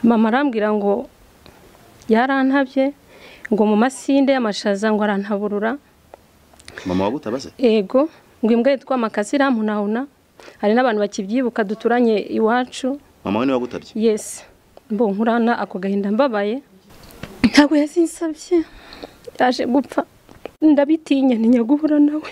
mama arambwira ngo yarantabye ngo mu masinde y'amashaza ngo arantaburura mama wagutabaze ego ngo imbwa yitwa amakasi irampunahuna hari n'abantu bakibyibuka duturanye iwacu mama we niwe wagutabye yesi mbo nkurana ako gahinda mbabaye ntabwo yazinsabye yaje gupfa ndabitinya ntinya guhura nawe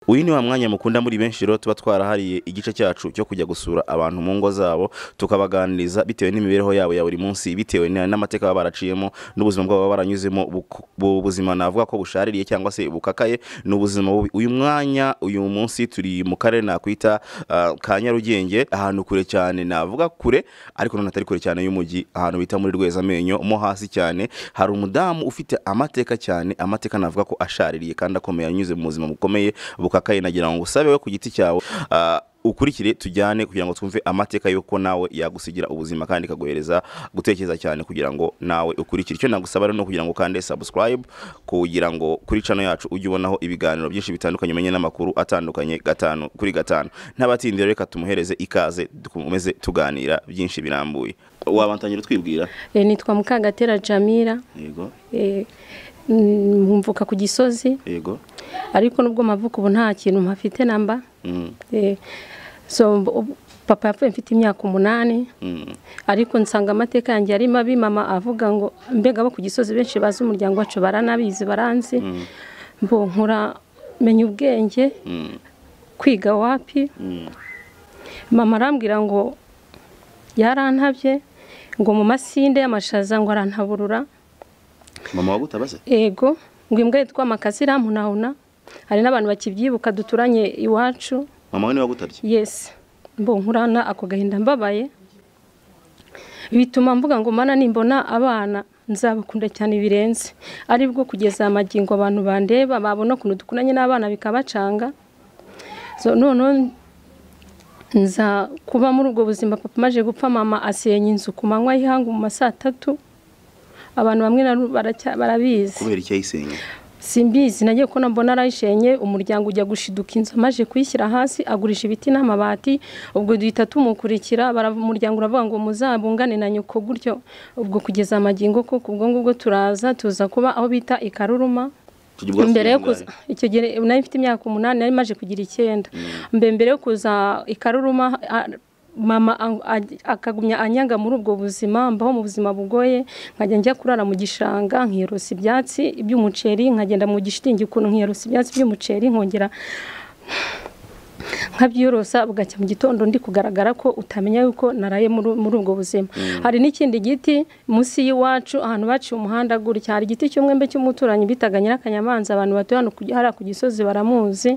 uyu ni wa mwanya mukunda muri benshi rero tuba twarahariye igice cyacu cyo kujya gusura abantu mu ngo zabo tukabaganiriza bitewe n'imibereho yabo ya buri munsi bitewe na- n'amateka baba baraciyemo n'ubuzima bwabo baba baranyuzemo buku- bu- ubuzima navuga ko bushaririye cyangwa se bukakaye ni ubuzima bubi uyu mwanya uyu munsi turi mu karere nakwita ah, ka nyarugenge ahantu kure cyane navuga kure ariko none atari kure cyane y'umujyi ahantu bita muri rwezamenyo mo hasi cyane hari umudamu ufite amateka cyane amateka navuga ko ashaririye kandi akomeye anyuze mu buzima bukomeye bukakaye nagira ngo usabe we ku giti cyawe Ah, ukurikire tujyane kugira ngo twumve amateka y'uko nawe yagusigira ubuzima kandi ikaguhereza gutekereza cyane kugira ngo nawe ukurikire icyo nagusaba rero ni ukugira ngo ukande subscribe kugira ngo kuri channel yacu ujye ubonaho ibiganiro byinshi bitandukanye umenye n'amakuru atandukanye gatanu kuri gatanu ntabatinde reka tumuhereze ikaze dukomeze tuganira byinshi birambuye wabantangira utwibwira Eh, nitwa mukagatera jamira yego Eh, mm, mvuka ku gisozi yego ariko nubwo mavuka ubu nta kintu mpafite namba Eh, so ubu- papa yapfuye mfite imyaka umunani ariko nsanga amateka yanjye ari mabi mama avuga ngo mbega abo ku gisozi benshi bazi umuryango wacu baranabizi baranzi mbo nkura menya ubwenge kwiga wapi mama arambwira ngo yarantabye ngo mu masinde y'amashaza ngo arantaburura mama wagutabaze ego ngo imbwa yitwa amakasi irampunahuna hari n'abantu bakibyibuka duturanye iwacu mama we niwe wagutabye yesi mbo nkurana ako gahinda mbabaye bituma mvuga ngo mana nimbona abana nzabakunda cyane birenze aribwo kugeza amagingo abantu bandeba babona ukuntu dukunanye n'abana bikabacanga So, noneho nza kuba muri ubwo buzima papa amaze gupfa mama asenya inzu ku manywa y'ihangu mu ma saa tatu abantu bamwe na ru- baracya- barabizi kubera icyo yayisenya simbizi nagiye kubona mbona arayishenye umuryango ujya gushiduka inzu amaze kuyishyira hasi agurisha ibiti n'amabati ubwo duhita tumukurikira bara- umuryango uravuga ngo muzabungane na nyoko gutyo ubwo kugeza amagingo kuko ubwo ngubwo turaza tuza kuba aho bita ikaruruma Tugira ubwatsi mbere yo bw'ingurane. kuza icyo gihe nari mfite imyaka umunani nari maze kugira icyenda mbere mbere yo kuza ikaruruma a- mama a- a- akagumya anyanga muri ubwo buzima mbaho mu buzima bugoye nkajya njya kurara mu gishanga nkirosa ibyatsi by'umuceri nkagenda mu gishitingi ukuntu nkirosa ibyatsi by'umuceri nkongera nkabyiyorosa bugacya mu gitondo ndi kugaragara ko utamenya yuko naraye muri muri ubwo buzima hari n'ikindi giti munsi y'iwacu ahantu baciye umuhanda gutya hari igiti cy'umwembe cy'umuturanyi bitaga nyirakanyamanza abantu batuye hano ku- hariya ku gisozi baramuzi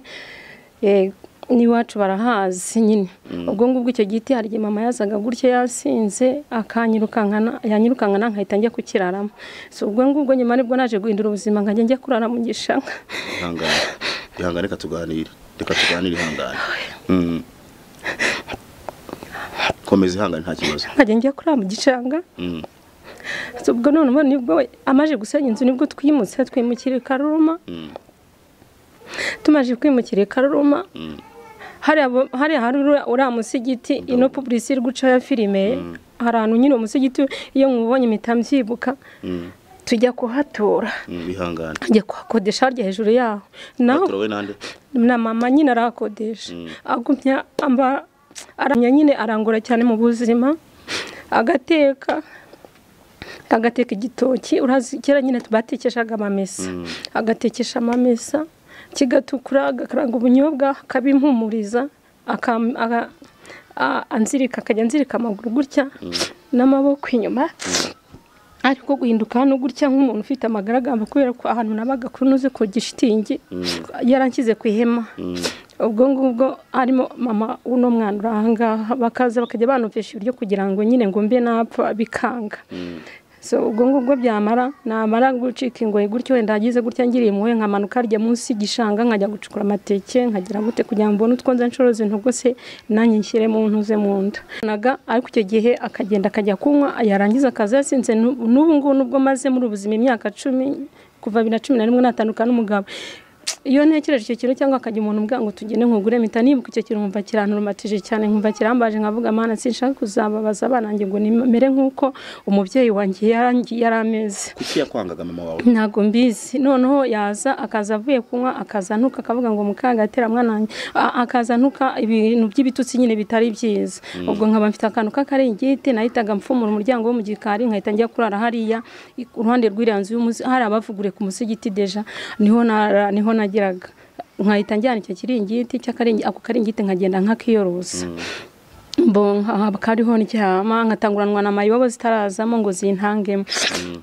Eh, n'iwacu barahazi nyine ubwo ngubwo icyo giti hari igihe mama yazaga gutya yasinze akanyirukankana yanyirukankana nkahita njya kukiraramo so ubwo ngubwo nyuma nibwo naje guhindura ubuzima nkajya njya kurara mu gishanga ihangane ihangane reka tuganire reka tuganire ihangane Mm. komeza ihangane nta kibazo nkajya njya kurara mu gishanga Mm. So, ubwo none ubu nibwo we- amaze gusenya inzu nibwo twimutse twimukira i karuruma Mm. tumaze kwimukira i karuruma Mm. hariya bo- hariya hari uriya- uriya musigiti ino publisi iri gucaho ya filime hari ahantu nyine umusigiti iyo mwubonye impita mbyibuka Mm. tujya kuhatura Mm, ihangane njya kuhakodesha harya hejuru yaho naho baturawe nande na mama nyine arahakodesha agumya amba aramya nyine arangura cyane mu buzima agateka agateka igitoki urazi kera nyine batekeshaga amamesa agatekesha amamesa kigatukura agakaranga ubunyobwa akabimpumuriza akam- aga- a- anzirika akajya anzirika amaguru gutya n'amaboko inyuma ariko guhinduka hano gutya nk'umuntu ufite amagaragamba kubera ko ahantu nabaga kuri nuze ku gishitingi yaranshyize ku ihema ubwo ngubwo harimo mama uno mwana uri ahangaha bakaza bakajya banumvisha ibiryo kugira ngo nyine ngo mbe napfa bikanga so ubwo ngubwo byamara namara gucika ingoyi gutyo wenda hagize gutya ngiriye impuhwe nkamanuka harya munsi y'igishanga nkajya gucukura amateke nkagira gute kugira ngo mbone utwo nza nshoroze ntogose nanjye nshyire mu ntuze mu nda naga ariko icyo gihe akagenda akajya kunywa yarangiza akaza yasinze n'ubu ngubu nubwo maze muri ubuzima imyaka cumi kuva bibiri na cumi na rimwe natandukana n'umugabo iyo ntekereje icyo kintu cyangwa hakajya umuntu umbwira ngo tugende nkugure mpita nibuka icyo kintu nkumva kiranturumatije cyane nkumva kirambaje nkavuga amana sinshaka kuzababaza abana ngo ngo nimere nk'uko umubyeyi wanjye yarangi- yari ameze kuki yakwangaga mama wawe ntabwo mbizi noneho yaza akaza avuye kunywa akaza ntuka akavuga ngo mukangatera mwana wanjye a- akaza ntuka ibintu by'ibitutsi nyine bitari byiza ubwo nkaba mfite akantu k'akaringiti nahitaga mfumura umuryango wo mu gikari nkahita njya kurara hariya i- uruhande rw'iriya nzu y'umuzi hari abavugure ku musigiti deja niho nara- niho nageraga nkahita njyana icyo kiringiti cy'akaringi ako karingiti nkagenda nkakiyorosa bo kariho ndyama nkatanguranwa na mayibobo zitarazamo ngo zintangemo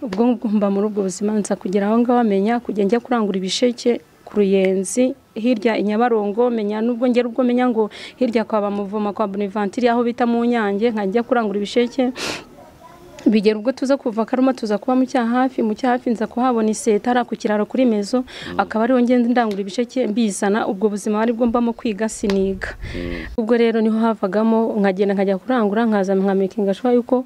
ubwo ngubwo mba muri ubwo buzima nza kugira aho ngaho amenya kujya njya kurangura ibisheke ku ruyenzi hirya i nyabarongo menya nubwo ngera ubwo menya ngo hirya kwa bamuvoma kwa bonivantiri aho bita mu nyange nkajya kurangura ibisheke bigera ubwo tuza kuva karuma tuza kuba mu cyaha hafi mu cyaha hafi nza kuhabona iseta ari ku kiraro kuri mezo akaba ariho ngenda ndangura ibisheke mbizana ubwo buzima ari bwo mbamo kwiga siniga ubwo rero niho havagamo nkagenda nkajya kurangura nkaza nkamekinga shuwa yuko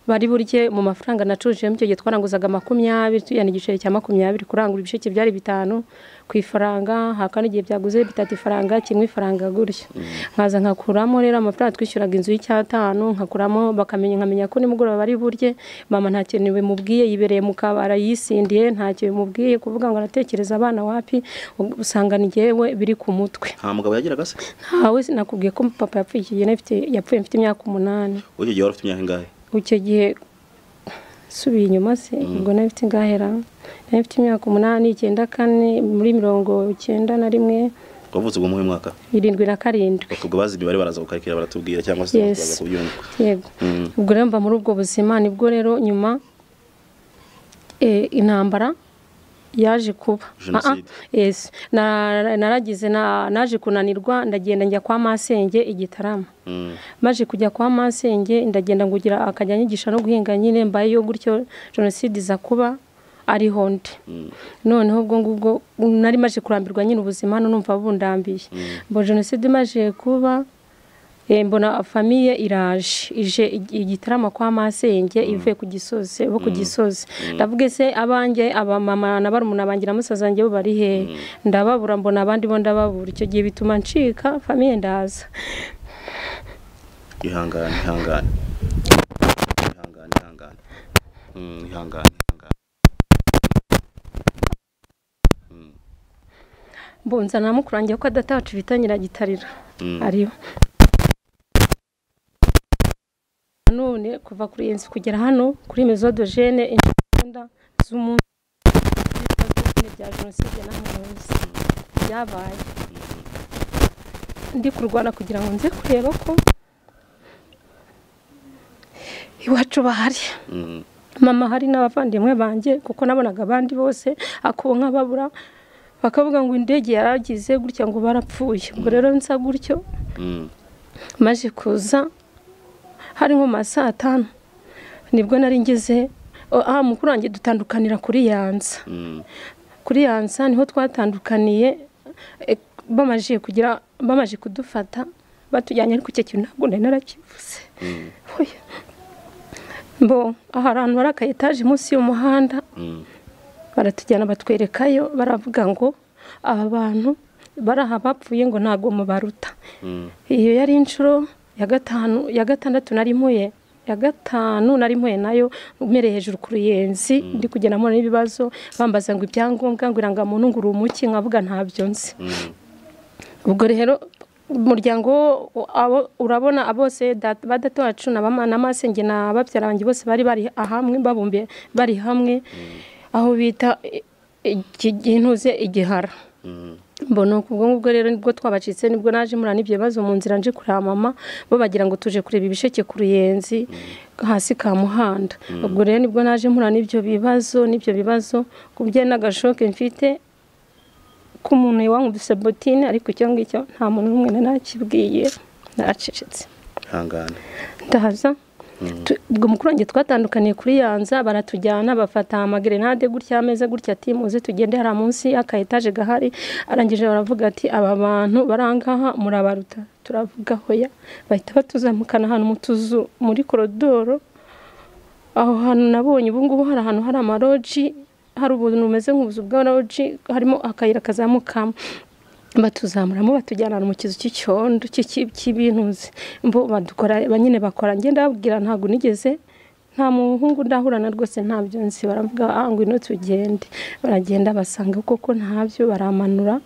bari burye mu mafaranga nacurujemo icyo gihe twaranguzaga makumyabiri tuyana igiceri cya makumyabiri kurangura ibisheke byari bitanu ku ifaranga hakaba n'igihe byaguze bitatu ifaranga kimwe ifaranga gutyo nkaza nkakuramo rero amafaranga twishyuraga inzu y'icyatanu nkakuramo bakamenya nkamenya ko nimugoroba bari burye mama nta kintu bimubwiye yibereye mu kabara yisindiye nta kintu bimubwiye kuvuga ngo aratekereza abana wapi usanga ni njyewe biri ku mutwe nta mugabo yagiraga se ntawe sinakubwiye ko papa yapfuye iki gihe nafite- yapfuye mfite imyaka umunani wowe icyo gihe wari ufite imyaka ingahe icyo gihe subiye inyuma se ubwo nari mfite ingahera nari mfite imyaka umunani icyenda kane muri mirongo icyenda na rimwe wavutse ubwo muhe mwaka irindwi na karindwi ubwo bazi imibare baraza gukarikira baratubwira cyangwa se Yes. tukaza kubyumva yego Mm. ubwo rero mba muri ubwo buzima nibwo rero nyuma eh, intambara yaje kuba Ah, Jenoside. ah, yes. Na- naragize na- naje kunanirwa ndagenda njya kwa masenge igitarama Mm. maje kujya kwa masenge ndagenda ngugira akajya anyigisha no guhinga nyine mbayeyo gutyo jenoside iza kuba ariho ndi noneho ubwo ngubwo nari maje kurambirwa nyine ubuzima hano numva bundambiye mbo jenoside imaze kuba eh, mbona famiye iraje ije ig- igitarama kwa masenge ivuye ku gisozi bo ku gisozi ndavuga se abanjye abamama na barumuna banjye na musaza wanjye bo bari hehe ndababura mbona abandi bo ndababura icyo gihe bituma ncika famiye ndaza ihangane ihangane ihangane ihangane Mm, ihangane ihangane mbunza na mukuru wanjye ko adatacu bita nyiragitarira Mm. ariho none kuva kuri iyi nzu kugera hano kuri mezodogene imbunda z'umunsi bya jenoside n'amuzi byabaye ndi kurwana kugira ngo nze kureba ko iwacu bahari Mm. mama hari n'abavandimwe banjye kuko nabonaga abandi bose akubo nk'ababura bakavuga ngo indege yaragize gutya ngo barapfuye ubwo rero nsa gutyo Mm. maze kuza hari nko mu ma saa tanu nibwo nari ngeze o- ah mukuru wanjye dutandukanira kuri yanza Mm. kuri yansa niho twatandukaniye eh, bamaze kugira bamaze kudufata batujyanye ariko icyo kintu ntabwo nari narakivuze Oya. mbo aha ahantu hari aka etaje munsi y'umuhanda Mm. baratujyana batwerekayo baravuga ngo aba bantu bari aha bapfuye ngo ntabwo mubaruta Mm. iyo yari inshuro ya gatanu ya gatandatu nari mpuye ya gatanu nari mpuye nayo umereye hejuru ku ruyenzi ndi kugenda mbona n'ibibazo bambaza ngo ibyangombwa ngo irangamuntu ngo uri umuki nkavuga ntabyo nzi Mm. ubwo rero umuryango wo- abo- urabona bose ba data wacu na bama- na masenge na babyara banjye bose bari bari hamwe babumbiye bari hamwe aho bita i- iki gintuze igihara Mm. mbona ubwo ngubwo rero nibwo twabacitse nibwo naje murana ibyo bibazo mu nzira nje kureba mama bo bagira ngo tuje kureba ibisheke ku ruyenzi hasi ka muhanda ubwo rero nibwo naje murana ibyo bibazo n'ibyo bibazo ku bijyanye n'agashoke mfite k'umuntu wankubise botine ariko icyo ngicyo nta muntu n'umwe nari nakibwiye naracecetse ihangane ndahaza Tu- ubwo mukuru wanjye twatandukaniye kuri yanza baratujyana bafata amagrenade gutya ameze gutya ati muze tugende hariya munsi y'aka etaje gahari arangije baravuga ati aba bantu barangaha murabaruta turavuga hoya bahita batuzamukana ahantu mu tuzu muri korodoro aho hantu nabonye ubu ngubu hari ahantu hari amaloji hari ubuntu bumeze nk'ubuzu bwa roji harimo akayira kazamukamo batuzamuramo batujyana mu kizu cy'icyondo cy'ibintuzi mbo badukora ba nyine bakora ngenda babwira ntabwo nigeze nta muhungu ndahurana rwose ntabyo nzi baravuga ngo ino tugende baragenda basanga koko ntabyo baramanura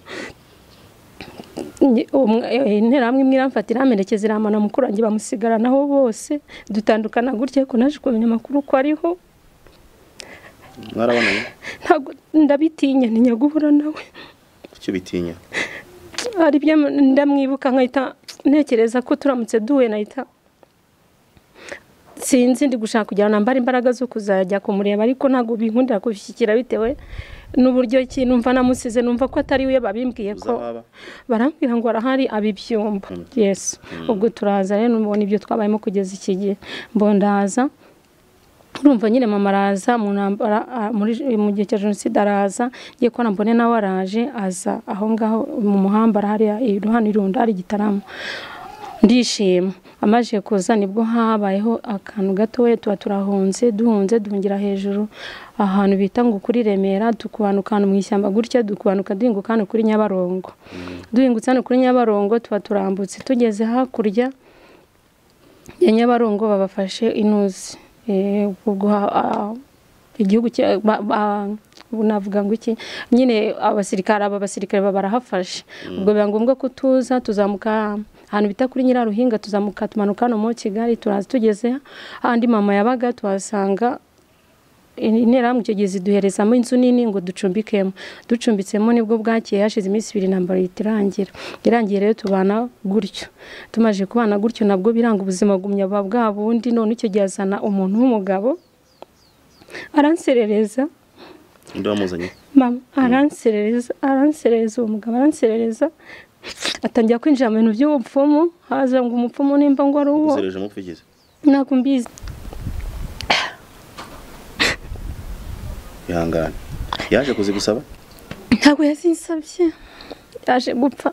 interahamwe imwe iramfata iramerekeza iramana mukuru wanjye bamusigaranaho bose dutandukana gutya ko naje kumenya amakuru ko ariho mwarabonanye ntabwo ndabitinya ni nyaguhura nawe icyo bitinya hari ibyo ndamwibuka nkahita ntekereza ko turamutse duhuye nahita sinzi ndi gushaka kujyana mbara imbaraga zo kuzajya kumureba ariko ntabwo binkundira kubishyikira bitewe n'uburyo ki numva namusize numva ko atari we babimbwiye ko barambwira ngo arahari abibyumba yesi ubwo turaza rero mubona ibyo twabayemo kugeza iki gihe mbondaza urumva nyine mama araza mu gihe cya jenoside araza ngiye kubona mbone nawe araje aza aho ngaho mu muhanda hariya iruhande irundi hari igitaramo ndishima amaze kuza nibwo habayeho akantu gatoya tuba turahunze duhunze duhungira hejuru ahantu bita ngo kuri remera tukubanuka ahantu mu ishyamba gutya dukubanuka duhinguka hano kuri nyabarongo duhingutse hano kuri nyabarongo tuba turambutse tugeze hakurya ya nyabarongo babafashe inuzi igihugu navuga ngo iki nyine abasirikare aba basirikare barahafashe ubwo biba ngombwa ko tuza tuzamuka ahantu bita kuri nyiraruhinga tuzamuka tumanuka hano muri kigali turaza tugeze ahandi mama yabaga tuhasanga interahamwe icyo gihe ziduherezamo inzu nini ngo ducumbikemo ducumbitsemo nibwo bwakeye hashize iminsi ibiri nambaro irangira irangiye rero tubana gutyo tumaze kubana gutyo nabwo biranga ubuzima gumya buba bwa bundi none icyo gihe azana umuntu w'umugabo aranserereza mama aranserereza aranserereza uwo mugabo aranserereza atangira kwinjira mu bintu by'ubupfumu haza ngo umupfumu nimba ngo ari uwo ntabwo mbizi ihangane yaje kuzigusaba ntabwo yazinsabye yaje gupfa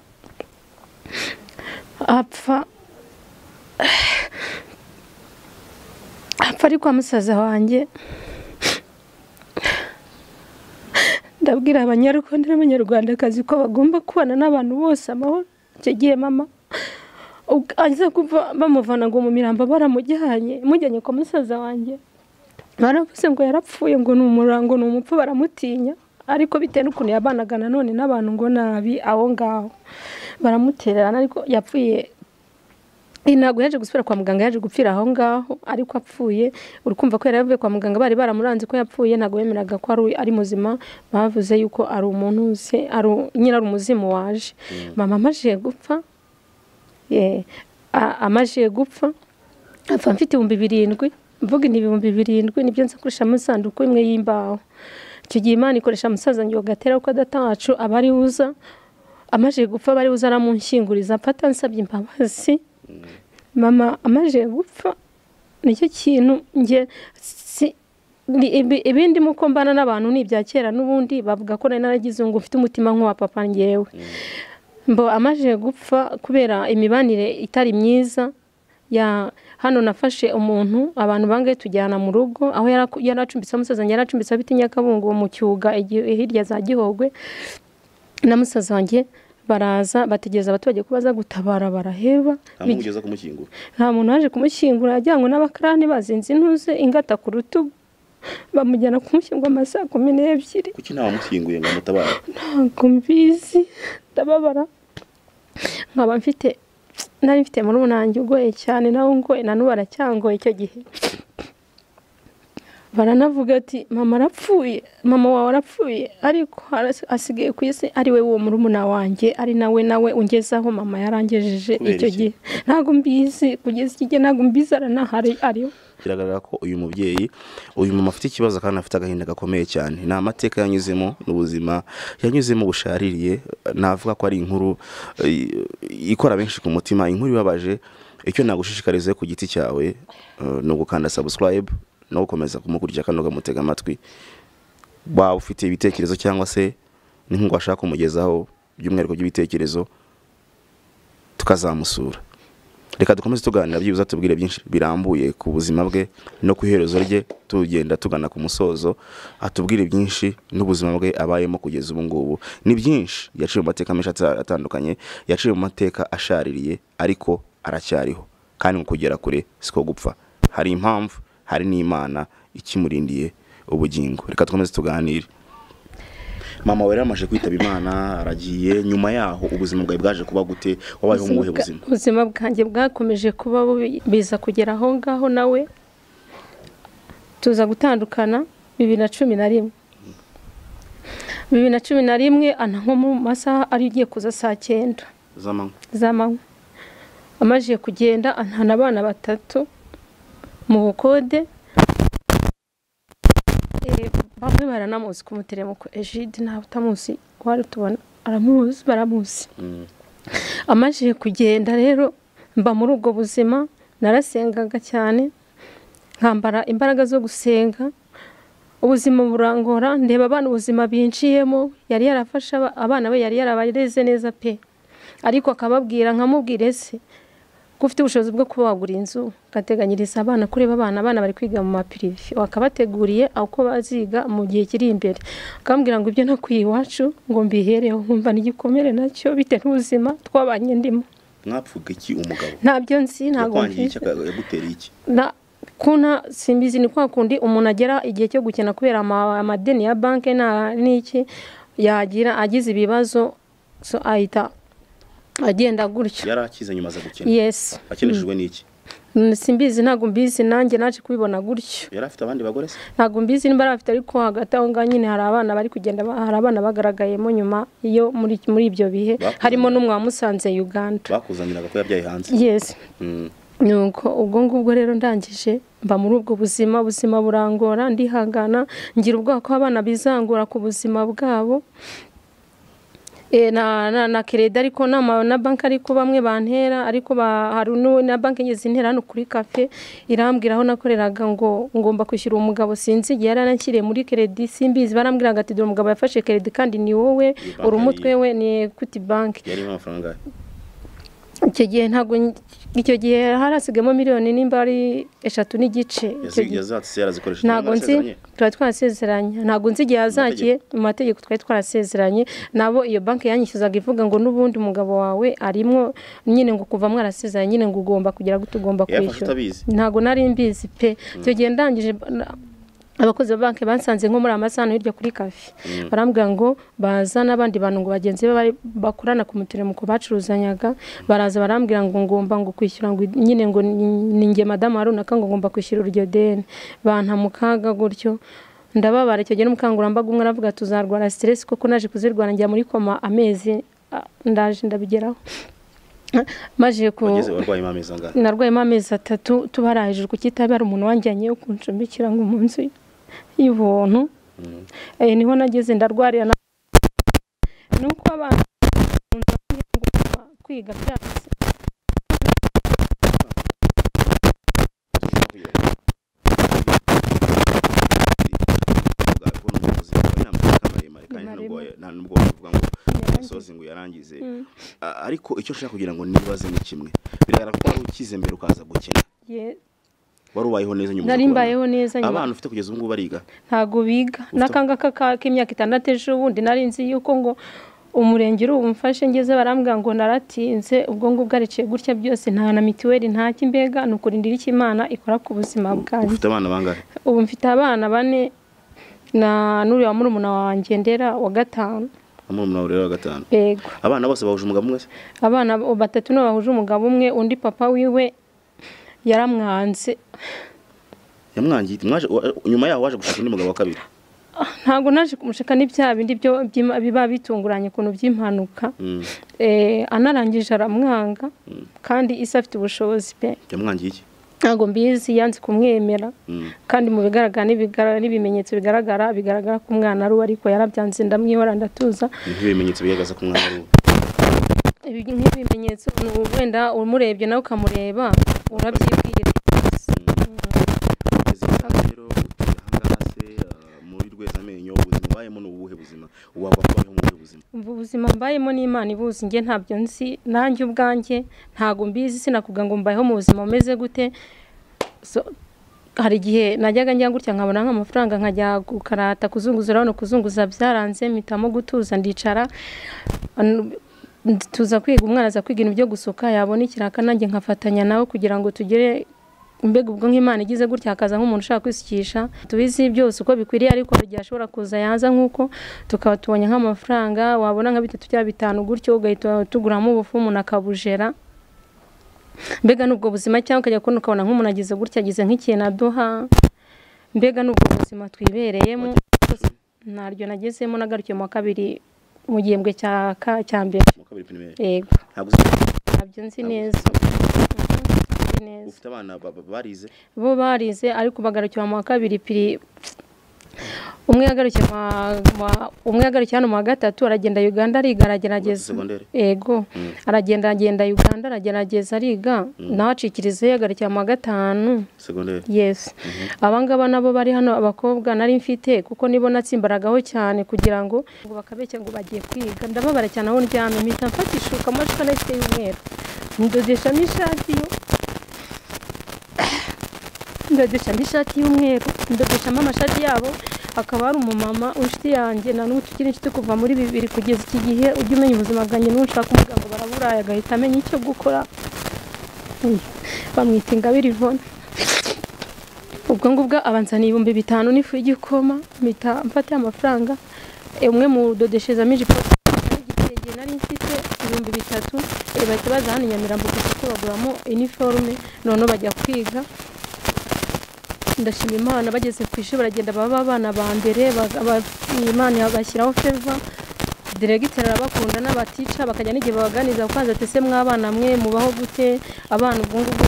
apfa apfa ari kwa musaza wanjye ndabwira abanyarwanda n'abanyarwandakazi ko bagomba kubana n'abantu bose amahoro icyo gihe mama aza kuva bamuvana ngo mu mirambo baramujyanye mujyanye kwa musaza wanjye baravuze ngo yarapfuye ngo ni umurango ni umupfu baramutinya ariko bitewe n'ukuntu yabanaga nanone n'abantu ngo nabi aho ngaho baramutererana ariko yapfuye ntabwo yaje gusubira kwa muganga yaje gupfira aho ngaho ariko apfuye uri kumva ko yari yavuye kwa muganga bari baramuranze ko yapfuye ntabwo bemeraga ko ari muzima bavuze yuko ari umuntu uzi nyine ari umuzimu waje mama amaje gupfa amaje gupfa apfa mfite ibihumbi birindwi mvuga ni ibihumbi birindwi nibyo nza kurusha mu isanduku imwe y'imbaho icyo gihe imana ikoresha umusaza ngo gatera kuko adatacu aba ari uza amaje gupfa aba ari uza aramunshyinguriza mfata nsabye imbabazi mama amaje gupfa nicyo kintu nge ibindi muko mbana n'abantu ni ibya kera n'ubundi bavuga ko nari naragize ngo ufite umutima nk'uwa papa ngewe mbo amaje gupfa kubera imibanire itari myiza ya hano nafashe umuntu abantu bangahe tujyana mu rugo aho yaracumbitse umusaza wanjye yaracumbitse abita nyakabungo mu cyuga hirya za gihogwe na musaza wanjye baraza bategereza abaturage ko baza gutabara baraheba nta muntu waje kumushyingura yajyanywe n'abakarani bazinze intuze ingata ku rutugu bamujyana kumushyingura amasaha kumi n'ebyiri kuki nta wamushyinguye ngo amutabare ntabwo mbizi ndababara nkaba mfite nari mfite muri munange ugoye cyane nawe ngoye na n'ubu aracyangoye icyo gihe baranavuga ati mama arapfuye mama wawe arapfuye ariko asigaye ku isi ari we uwo murumuna wanjye ari nawe nawe ungezaho mama yarangejeje icyo gihe ntabwo mbizi kugeza iki gihe ntabwo mbizi aranahari ariho biragaragara ko uyu mubyeyi uyu mama afite ikibazo kandi afite agahinda gakomeye cyane ni amateka yanyuzemo n'ubuzima yanyuzemo bushaririye navuga ko ari inkuru ikora benshi ku mutima inkuru ibabaje icyo nagushishikariza ku giti cyawe ni ugukanda sabusikarayibu no gukomeza kumukurikira kandi ukamutega amatwi waba ufite ibitekerezo cyangwa se n'inkunga washaka kumugezaho by'umwihariko by'ibitekerezo tukazamusura reka dukomeze tuganira byibuze tubwire byinshi birambuye ku buzima bwe no ku iherezo rye tugenda tugana ku musozo atubwire byinshi n'ubuzima bwe abayemo kugeza ubu ngubu ni byinshi yaciye mu mateka menshi atsa- atandukanye yaciye mu mateka ashaririye ariko aracyariho kandi mu kugera kure siko gupfa hari impamvu hari n'imana ikimurindiye ubugingo reka dukomeze tuganire mama we yaramaje kwitaba imana aragiye nyuma yaho ubuzima bwawe bwaje kuba gute wabayeho mu buhe bwa- buzima ubuzima bwanjye bwakomeje kuba bubi biza kugera aho ngaho nawe tuza gutandukana bibiri na cumi na rimwe bibiri na cumi na rimwe ana nko mu masaha ari ugiye kuza saa cyenda z'amanywa z'amanywa amajije kugenda antana abana batatu mu bukode Eh, bamwe baranamuzi ku muteremoko ejide ntabwo utamuzi wari tubona aramuzi baramuzi Mm. amajije kugenda rero mba muri ubwo buzima narasengaga cyane nkambara imbaraga zo gusenga ubuzima burangora ndeba abana ubuzima binjiyemo yari yarafashe aba- abana be yari yarabareze neza pe ariko akababwira nkamubwire se ko ufite ubushobozi bwo kuba wagura inzu ugateganyiriza abana kureba abana abana bari kwiga mu mapirive wakabateguriye uko baziga mu gihe kiri imbere akambwira ngo ibyo nakwiye iwacu ngo mbihereho nkumva n'igikomere nacyo bitewe n'ubuzima twabanye ndimo mwapfuga iki umugabo ntabyo nzi ntabwo yakwangiye mbizi. iki aka- yagutereye iki na kuna simbizi ni kwa kundi umuntu agera igihe cyo gukena kubera ama- amadeni ya banki nta n'iki yagira agize ibibazo so ahita agenda gutyo yari akize nyuma aza gukena yesi akeneshejwe n'iki Mm, simbizi ntabwo mbizi nanjye naje kubibona gutyo yari afite abandi bagore se ntabwo mbizi niba afite ariko hagati aho ngaho nyine hari abana bari kugenda ba- hari abana bagaragayemo nyuma iyo muri muri ibyo bihe Bakuzanira. harimo n'umwe wamusanze Uganda bakuzaniraga ko yabyaye hanze yesi Mm. nuko ubwo ngubwo rero ndangije mba muri ubwo buzima ubuzima burangora ndihangana ngira ubwoba ko abana bizangura ku buzima bwabo Eh, na, na, na kereda ariko nama na banki ariko bamwe bantera ariko ba, hari n'uwo na banki ngeze intera hano kuri kafe irambwira aho nakoreraga ngo ngomba kwishyura uwo mugabo sinzi igihe yari yaranshyiriye muri keredi simbizi barambwiraga ati dore umugabo yafashe keredi kandi ni wowe banki uri umutwe ari- we ni ekwiti banki yarimo amafaranga yawe. icyo gihe ntabwo icyo gihe hari hasigayemo miliyoni nimba ari eshatu n'igice icyo Yazi- gihe yazatse yarazikoresheje ntabwo nzi mwarasezeranye? tuba twarasezeranye ntabwo nzi igihe yazagiye mu mategeko twari twarasezeranye nabo iyo banki yanyishyuzaga ivuga ngo n'ubundi umugabo wawe arimwo nyine ngo kuva mwarasezeranye nyine ngo ugomba kugira ngo tugomba Yafashe kwishyura utabizi? ntabwo nari mbizi pe icyo gihe ndangije na- abakozi ba banki bansanze nko muri amasahani hirya kuri kafe barambwira ngo baza n'abandi bantu ngo bagenzi be bari- bakorana ku muteremuko bacuruzanyaga baraza barambwira ngo ngomba ngo kwishyura ngo nyine ngo ni- ni nge madamu runaka ngo ngomba kwishyura iryo deni banta mu kaga gutyo ndababara icyo gihe n'umukangurambaga umwe aravuga tuzarwara siteresi kuko naje kuzirwara njya muri koma amezi ah, ndaje ndabigeraho maje ku wageze warwayemo amezi angahe narwayemo amezi atatu tubara hejuru ku kitabara umuntu wanjyanyeyo kuncumbikira ngo mu nzu y'ubuntu Eh, niho nageze ndarwarira na nuko abana bakunze kumbwira ngo kuva kwiga byanze nubwo wavuga ngo umusozi ngo uyarangize A- ariko icyo nshaka kugira ngo nibaze ni kimwe bigaragara ko wari ukize mbere ukaza gukina ye- wari ubayeho neza nyuma yo nari kubona. mbayeho neza nyuma abana ufite kugeza ubu ngubu bariga ntago biga n'akangaka ka- k'imyaka itandatu ejo bundi nari nzi yuko ngo umurenge uri bumfashe ngeze barambwira ngo naratinze ubwo ngubwo ariciye gutya byose nta na mituweli nta kimbega ni ukurindira icyo imana ikora ku buzima bwanjye ufite abana bangahe ubu mfite abana bane na n'uriya murumuna wanjye ndera wa gatanu amurumuna rero wa gatanu yego abana bose bahuje umugabo umwe se abana bo- batatu nibo bahuje umugabo umwe undi papa wiwe yaramwanze yamwangiye iti, mwaje wa- nyuma yaho waje gushaka undi mugabo wa kabiri ntabwo naje kumushaka n'ibyaha bindi byo by'ima- biba bitunguranye ukuntu by'impanuka Mm. Eh, anarangije aramwanga kandi isi afite ubushobozi pe yamwangiye iki ntabwo mbizi yanze kumwemera Mm. kandi mu bigaragara n'ibigara- n'ibimenyetso bigaragara bigaragara ko umwana ari we ariko yarabyanze ndamwihora ndatuza nk'ibimenyetso bigaragaza ko umwana ari uwe Ibi- nk'ibimenyetso ni ubu wenda umurebye nawe ukamureba urabyibwira Ugeze aha rero utuye ahangaha se, ah, muri rwezamenyo ubuzima ubayemo ni ubuhe buzima waba ubayeho mu buhe buzima ubu buzima mbayemo n'imana ibuzi njye ntabyo nzi nanjye ubwanjye ntabwo mbizi sinakuvuga ngo mbayeho mu buzima bumeze gute So, hari igihe najyaga njya gutya nkabona nk'amafaranga nkajya gukarata kuzunguzura hano kuzunguza byaranze mpitamo gutuza ndicara An- tuza kwiga umwana aza kwiga ibintu byo gusuka yabona ikiraka nanjye nkafatanya nawe kugira ngo tugere mbega ubwo nk'imana igize gutya hakaza nk'umuntu ushaka kwisukisha tubizi byose uko bikwiriye ariko hari igihe ashobora kuza yaza nk'uko tukaba tubonye nk'amafaranga wabona nka bitatu cyangwa bitanu gutyo ugahita tuguramo ubufu umuntu akabujera mbega n'ubwo buzima cyangwa ukajya kubona ukabona nk'umuntu agize gutya agize nk'ikintu aduha mbega n'ubwo buzima twibereyemo ntaryo nagezemo nagarukiye mu wa kabiri mu gihembwe cya ka- cya mbere mu wa kabiri pirimeri yego ntabwo uzi- ntabyo nzi neza Nzi neza ufite abana ba- ba- barize bo barize ariko bagarukiye mu wa kabiri piri umwe yagarukiye mu wa- mu wa- umwe yagarukiye hano mu wa gatatu aragenda uganda ariga aragerageza Segonderi? yego aragenda agenda uganda aragerageza ariga nawe acikiriza yagarukiye mu wa gatanu segonderi yes abangaba nabo bari hano abakobwa nari mfite kuko nibo natsimbaragaho cyane kugira ngo ngo bakabeshya ngo bagiye kwiga ndababara cyane aho ndyamye mpita mfata ishuka amashuka nayo ifite y'umweru ndodeshamo ishati yo ndodeshamo ishati y'umweru ndodeshamo amashati yabo akaba ari umumama inshuti yanjye na n'ubu tukiri inshuti kuva muri bibiri kugeza iki gihe ujya umenya ubuzima bwanjye n'uwo ushaka umuvuga ngo baraburaye agahita amenya icyo gukora bamwita ingabire ivone ubwo ngubwo abanzaniye ibihumbi bitanu n'ifu y'igikoma mpita mfata amafaranga e, umwe mu dodeshezamo ijipo igitenge nari mfite ibihumbi bitatu e, bahita baza hano i nyamirambo ku isoko baguramo iniforume noneho bajya kwiga ndashima imana bageze ku ishuri baragenda baba abana ba mbere baga- ba- imana bashyiraho feva diregiteri arabakunda n'abatica bakajya n'igihe babaganiriza kubanza ati ese mwabana mwe mubaho gute abana ubwo ngubwo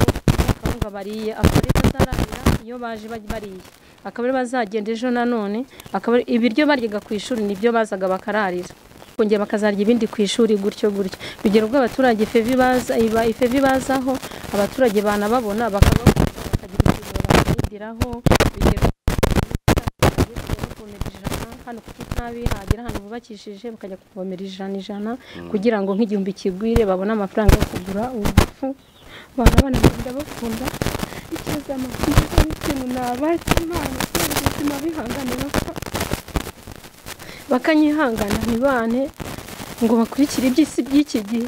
akawunga bariye akabari bazararira iyo baje baj- bariye akabari bazagenda ejo nanone akabari ibiryo baryaga ku ishuri nibyo bazaga bakararira kongera bakazarya ibindi ku ishuri gutyo gutyo urugero bw'abaturage feva ibaza iba- ifeva ibazaho abaturage banababona bakabakuza bakagira ikintu bakayigiraho urugero kuvomera ijana hano ku kitabi hagera ahantu bubakishije bakajya kuvomera ijana ijana kugira ngo nk'igihumbi kigwire babone amafaranga yo kugura ubufu abantu abana bagenda bakunda ikiza amafaranga n'ikintu nabaha imana kubera ubuzima bihangane bapfa bakanyihangana ntibane ngo bakurikire iby'isi by'iki gihe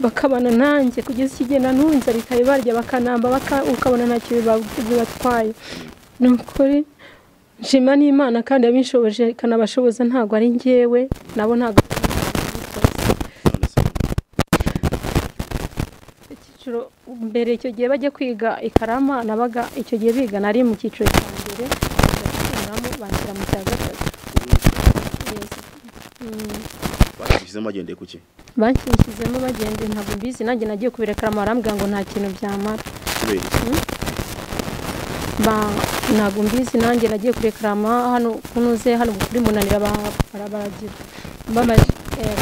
bakabana nanjye kugeza iki gihe nanubu inzara ikabibarya bakanamba baka- ukabona ntacyo biba- bibatwaye ni ukuri nshima n'imana kandi yabinshoboje ikanabashoboza ntabwo ari njyewe nabo ntabwo icyiciro mbere icyo gihe bajya kwiga ikarama nabaga icyo gihe biga nari mu cyiciro cya mbere bagakuramo banshyira mu cya gatatu Yes. Mm. bashyizemo bagendeye ku ki banshyizemo bagenda ntabwo mbizi nanjye nagiye kubereka amarambwira ngo nta kintu byamara kubera iki Ba- ntabwo mbizi nanjye nagiye kurekarama hano kunoze hano kuri munanira ba- barabaragira bamaze eh,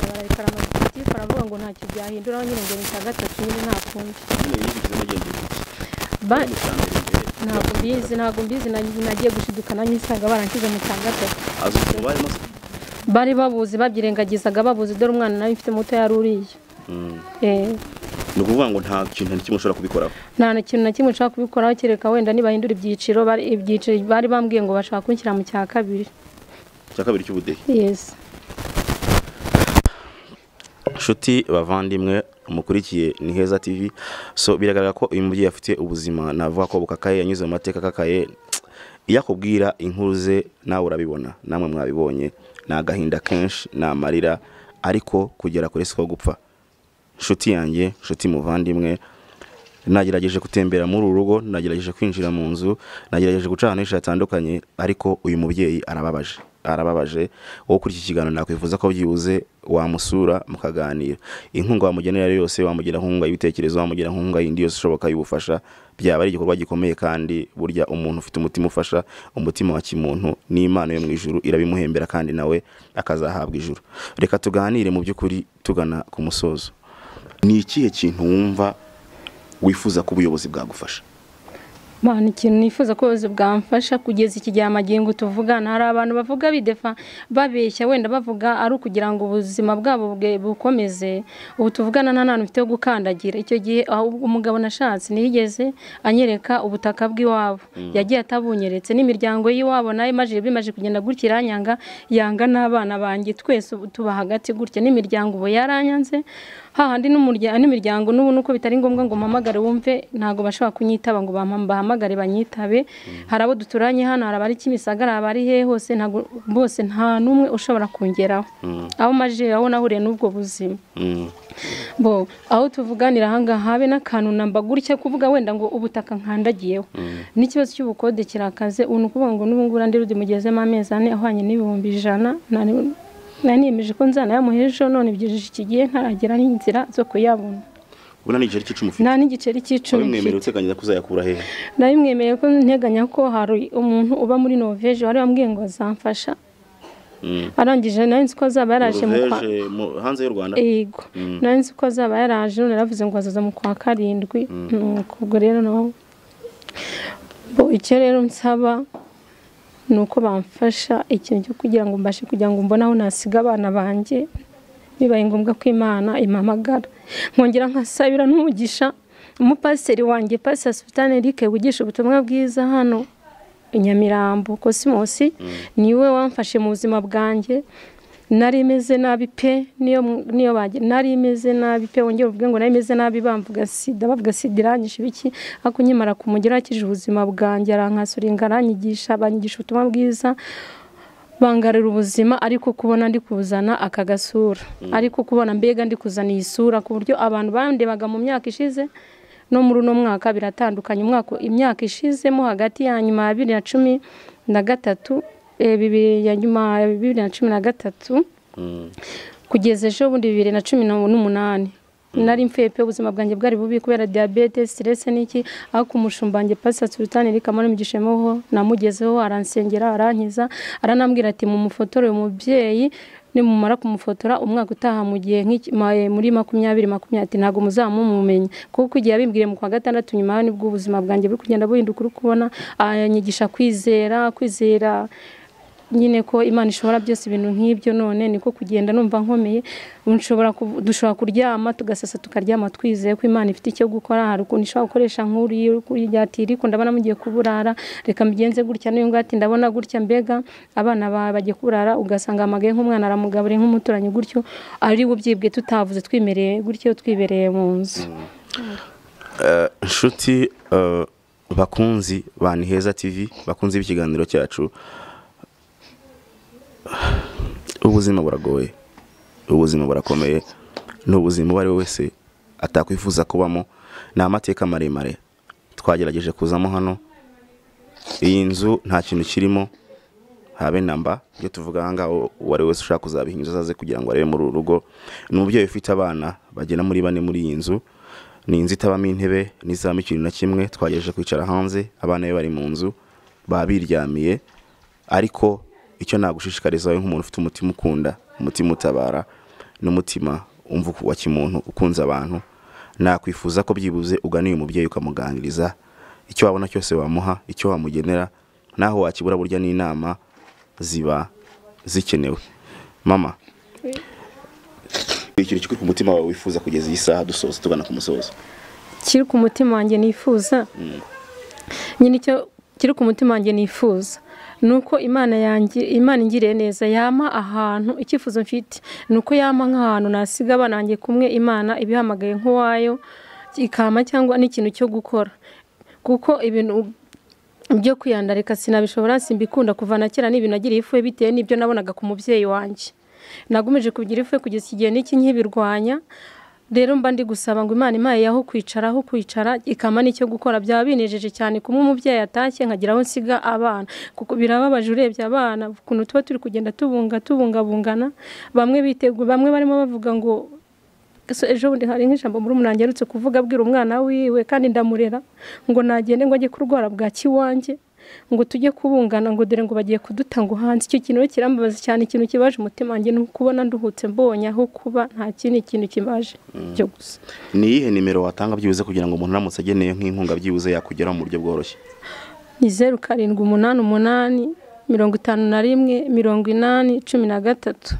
bararekarama gitifu baravuga ngo ntacyo byahindura aho nyine ngo ni icya gatatu nyine nta kundi nyine yibigizemo bagendeye ku ki Ba- mu cya mbere mbere ntabwo mbizi ntabwo mbizi na- nagiye gushidukana nyisanga baranshyize mu cya gatatu azi ukuntu barimo se bari babuzi babyirengagizaga babuzi dore umwana nawe mfite muto yari uriya Mm. Eh, ni ukuvuga ngo nta kintu na kimwe ushobora kubikoraho nta na kintu na kimwe nshaka kubikoraho kereka wenda nibahindura ibyiciro bari- ibyiciro bari bambwiye ngo bashaka kunshyira mu cya kabiri icya kabiri cy'ubudehe yesi inshuti bavandimwe mukurikiye ni heza tv so biragaragara ko uyu mubyeyi afite ubuzima navuga ko bukakaye yanyuze mu mateka akakaye iyo akubwira inkuru ze nawe urabibona namwe mwabibonye ni agahinda kenshi ni amarira ariko kugera kuri siko gupfa inshuti yanjye inshuti muvandimwe nagerageje gutembera muri uru rugo nagerageje kwinjira mu nzu nagerageje guca ahantu henshi hatandukanye ariko uyu mubyeyi arababaje arababaje wowe kuri iki kiganiro nakwifuza ko byibuze wamusura mukaganira inkunga wamugenera iyo ari yose wamugira nkunga y'ibitekerezo wamugira nkunga yindi yose ishoboka y'ubufasha byaba ari igikorwa gikomeye kandi burya umuntu ufite umutima ufasha umutima wa kimuntu n'imana yo mu ijuru irabimuhembera kandi nawe akazahabwa ijuru reka tuganire mu by'ukuri tugana ku musozo ni ikihe kintu wumva wifuza ko ubuyobozi bwagufasha Bana ikintu nifuza ko ubuyobozi bwamfasha kugeza iki gihe amagingo tuvugana hari abantu bavuga bidefa babeshya wenda bavuga ari ukugira ngo ubuzima bwabo bwe- bukomeze ubu tuvugana nta hantu mfite ho gukandagira icyo gihe aho umugabo nashatse ntiyigeze anyereka ubutaka bw'iwabo yagiye atabunyeretse n'imiryango y'iwabo nayo imaze bimaze kugenda gutya iranyanga yanga n'abana banjye twese ubu tuba hagati gutya n'imiryango ubu yaranyanze hahandi n'umurya- n'imiryango n'ubu nuko bitari ngombwa ngo mpamagare wumve ntabwo bashobora kunyitaba ngo bampam- bahamagare banyitabe hari abo duturanye hano hari abari kimisagara hari abari hehe hose ntabwo bose nta n'umwe ushobora kungeraho aho maje aho nahuriye n'ubwo buzima Mm. bo aho tuvuganira ahangaha habe n'akantu namba gutya kuvuga wenda ngo ubutaka nkandagiyeho n'ikibazo cy'ubukode kirakaze ubu ni ukuvuga ngo n'ubu ngubu ndi mugezemo amezi ane ahwanye n'ibihumbi ijana nari- nari niyemeje ko nzanayamuha ejo none ibyijeje iki gihe ntaragira n'inzira zo kuyabona ubona ni igiceri cy'icumi ufite nta n'igiceri wari cy'icumi umwemerera mfite uteganyiriza kuzayakura hehe nabimwemereye ko nteganya ko hari umuntu uba muri noveje wari wambwiye ngo azamfasha Mm. arangije nawe nzi ko azaba yaraje mu kwa Noruveje, mu- hanze y'u rwanda yego nawe nzi ko azaba yaraje none yaravuze ngo azaza mu kwa karindwi Nuko ubwo rero nawe bo icyo rero nsaba ni uko bamfasha ikintu cyo kugira ngo mbashe kugira ngo mbone aho nasiga abana banjye bibaye ngombwa ko imana impamagara nkongera nkasabira n'umugisha umupasiteri wanjye pasiteri sufitani eric wigisha ubutumwa bwiza hano i nyamirambo kosimosi niwe wamfashe mu buzima bwanjye nari imeze nabi pe niyo mu- niyo bajya nari imeze nabi pe wongera uvuge ngo nari imeze nabi bamvuga sida bavuga sida iranyishe ibiki ariko nkimara kumugera yakije ubuzima bwanjye arankasuringa aranyigisha abanyigisha ubutumwa bwiza bangarira ubuzima ariko kubona ndi kuzana aka gasura ariko kubona mbega ndi kuzana iyi sura ku buryo abantu bandebaga mu myaka ishize no muri uno mwaka biratandukanye umwaka imyaka ishizemo hagati ya nyuma ya bibiri na cumi na gatatu eh, bibiri ya nyuma ya bibiri na cumi na gatatu Mm. kugeza ejo bundi bibiri na cumi na- n'umunani nari mfeye pe ubuzima bwanjye bwari bubi kubera diyabete siterese n'iki ariko umushumba wanjye pasita sultani eric amurumigishemo namugezeho aransengera arankiza aranambwira ati mu mufotore uyu mubyeyi nimumara kumufotora umwaka utaha mu gihe nk'iki- ma- muri makumyabiri makumyabiri ati ntabwo muzamumumenya kuko igihe yabimbwiye mu kwa gatandatu nyuma yaho nibwo ubuzima bwanjye buri kugenda buhinduka uri kubona anyigisha kwizera kwizera nyine ko imana ishobora byose ibintu nk'ibyo none niko kugenda numva nkomeye nshobora ku- dushobora kuryama tugasasa tukaryama twizeye ko imana ifite icyo gukora hari ukuntu ishobora gukoresha nk'uriya uri kurya ati "Riko ndabona mugiye kuburara reka mbigenze gutya n'uyu nguyu ati ndabona gutya mbega abana bawe bagiye kuburara ugasanga amagaye nk'umwana aramugaburiye nk'umuturanyi gutyo ari bubyibwe tutavuze twimereye gutyo twibereye mu nzu inshuti eh, bakunzi ba ni heza tv bakunzi b'ikiganiro cyacu ubuzima buragoye ubuzima burakomeye ni ubuzima uwo ari we wese atakwifuza kubamo ni amateka maremare twagerageje kuzamo hano iyi nzu nta kintu kirimo habe namba iyo tuvuga aha ngaha uwo ari we wese ushaka kuzabihinduza azaze kugira ngo arebe muri uru rugo ni umubyeyi ufite abana bagera muri bane muri iyi nzu ni inzu itabamo intebe n'izabamo ikintu na kimwe twagerageje kwicara hanze abana be bari mu nzu baba biryamiye ariko icyo nagushishikariza wowe nk'umuntu ufite umutima ukunda umutima utabara n'umutima umva wa kimuntu ukunze abantu nakwifuza ko byibuze ugana uyu mubyeyi ukamuganiriza icyo wabona cyose wamuha icyo wamugenera naho wakibura burya n'inama ziba zikenewe mama ikintu kiri ku mutima wawe wifuza kugeza iyi saha dusoza tugana ku musozo kiri ku mutima wanjye nifuza nyine icyo kiri ku mutima wanjye nifuza ni uko imana yanjye imana ingiriye neza yama ahantu icyifuzo mfite ni uko yama nk'ahantu nasiga abana banjye kumwe imana ibihamagaye nk'uwayo ikama cyangwa n'ikintu cyo gukora kuko ibintu byo kwiyandarika sinabishobora simbikunda kuva na kera n'ibintu nagiriye ifu bitewe n'ibyo nabonaga ku mubyeyi wanjye nagumeje kugira ifu kugeza igihe n'iki nkibirwanya rero mba ndi gusaba ngo imana impaye aho kwicara aho kwicara ikama n'icyo gukora byaba binejeje cyane kumwe umubyeyi atashye nkagira aho nsiga abana kuko birababaje urebye abana ukuntu tuba turi kugenda tubunga tubungabungana bamwe bitegura bamwe barimo bavuga ngo so ejo bundi hari nk'ijambo muri umuntu aherutse kuvuga abwira umwana wiwe kandi ndamurera ngo nagende ngo ajye kurwara bwaki iwanjye ngo tujye kubungana ngo dore ngo bagiye kudutanga hanze icyo kintu rero kirambabaza cyane ikintu kibaje umutima wanjye ni ukubona nduhutse mbonye aho kuba nta kindi kintu kibaje cyo gusa ni iyihe nimero watanga byibuze kugira ngo umuntu aramutse ageneye nk'inkunga byibuze yakugeraho mu buryo bworoshye ni zeru karindwi umunani umunani mirongo itanu na rimwe mirongo inani cumi na gatatu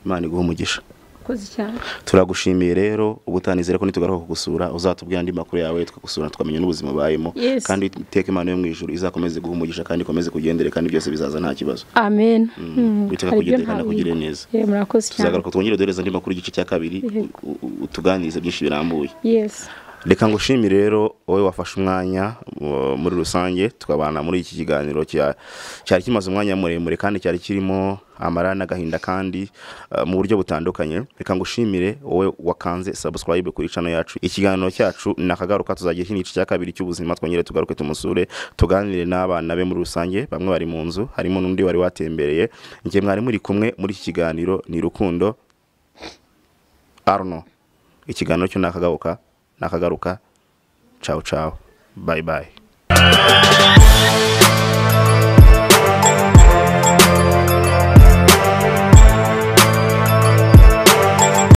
imana iguha umugisha urakoze cyane turagushimiye rero ubutanizere ko nitugaruka kugusura uzatubwira andi makuru yawe tukagusura tukamenya n'ubuzima ubayemo Yes. kandi iteka imana yo mu ijuru izakomeze guha umugisha kandi ikomeze kugendere kandi byose bizaza nta kibazo amen Mm, witeka hari ibyo kugendere kandi akugire ntabwo neza Yeah, murakoze cyane tuzagaruka twongere duhereza andi makuru y'igice cya kabiri Yego. u- u- utuganirize byinshi birambuye yes reka ngushimi rero wowe wafashe umwanya uh, muri rusange tukabana muri iki kiganiro cya- cyari kimaze umwanya muremure kandi cyari kirimo amara n'agahinda kandi uh, mu buryo butandukanye reka ngushimire wowe wakanze subscribe kuri cano yacu ikiganiro cyacu ni akagaruka tuzagira ikindi gice cya kabiri cy'ubuzima twongere tugaruke tumusure tuganire n'abana be muri rusange bamwe bari mu nzu harimo n'undi wari watembereye njye mwari muri kumwe muri iki kiganiro ni rukundo arno ikiganiro cyo nakagaruka nakagaruka cawu cawu bayi bayi